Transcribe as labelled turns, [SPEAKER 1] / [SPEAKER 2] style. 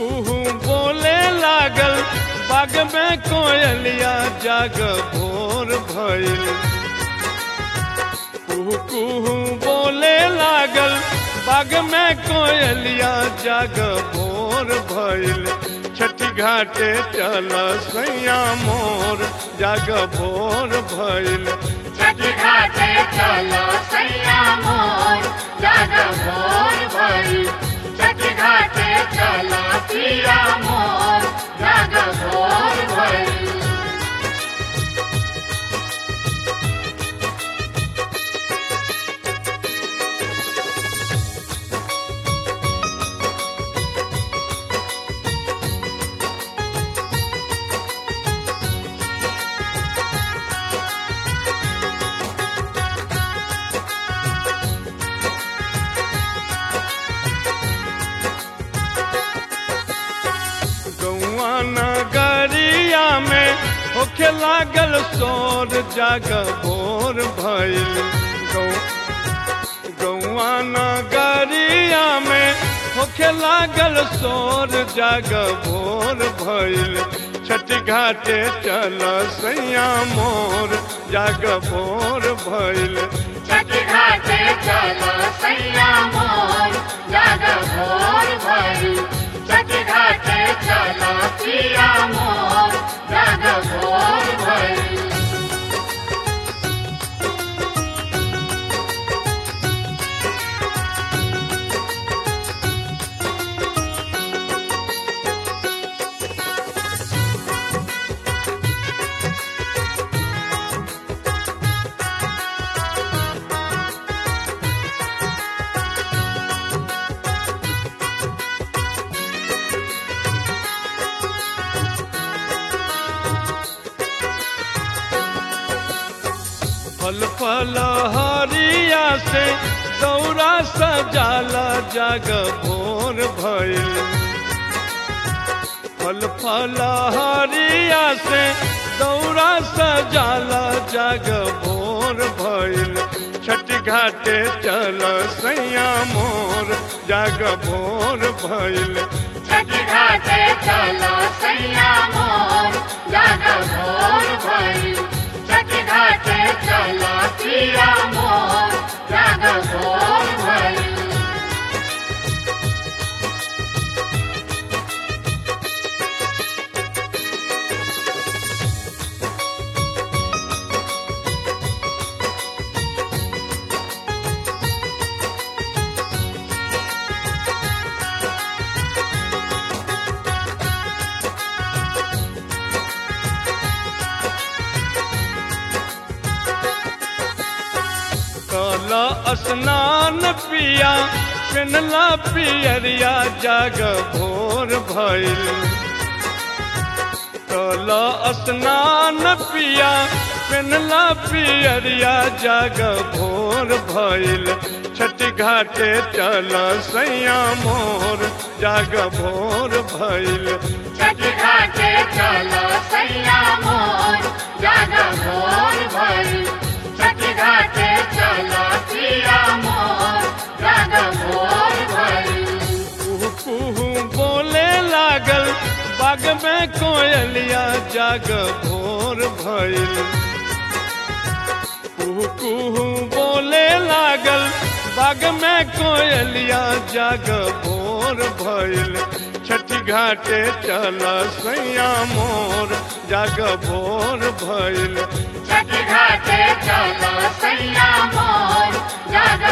[SPEAKER 1] कुहू बोले लागल बाग में कोयलिया जाग भोर भइल कुहू कुहू बोले लागल बाग में कोयलिया जाग भोर भइल छठी घाटे चल सैया मोर जाग भोर भइल
[SPEAKER 2] छठ घाटे चलो सैया मोर जाग भोर भई छठ घाटे चलो पिया मोर जाग भोर भई
[SPEAKER 1] गौआ नगरिया में होखे लागल शोर जाग भोर भइल गौ- गौआ नगरिया में होखे लागल शोर जाग भोर भइल छठ घाटे चल सैया मोर जाग भोर भइल
[SPEAKER 2] छठ घाटे चलो सैया मोर जाग भोर भई छठ घाटे चलो पिया मोर जाग भोर भई
[SPEAKER 1] फल फल हरिया से दौरा सजाला जाग भोर भइल फल फल हरिया से दौरा सजाला जाग भोर भइल छठ घाटे चल सैया मोर जाग भोर भइल
[SPEAKER 2] छठ घाटे चलो सैया मोर जाग भोर भई छठ घाटे चलो पिया मोर जाग भोर भई
[SPEAKER 1] कल स्नान पिया पिनला पियरिया जाग भोर भइल कल स्नान पिया पिनला पियरिया जाग भोर भइल छठ घाटे चल सैया मोर जाग भोर भइल
[SPEAKER 2] छठ घाटे चलो सैया मोर जाग भोर भई छठ घाटे चलो पिया मोर जाग भोर भई
[SPEAKER 1] कुहू कुहू बोले लागल बाग में कोयलिया जाग भोर भइल कुहू कुहू बोले लागल बाग में कोयलिया जाग भोर भइल छठी घाटे चल सैया मोर जाग भोर भइल
[SPEAKER 2] छठ घाटे चलो सैया मोर जाग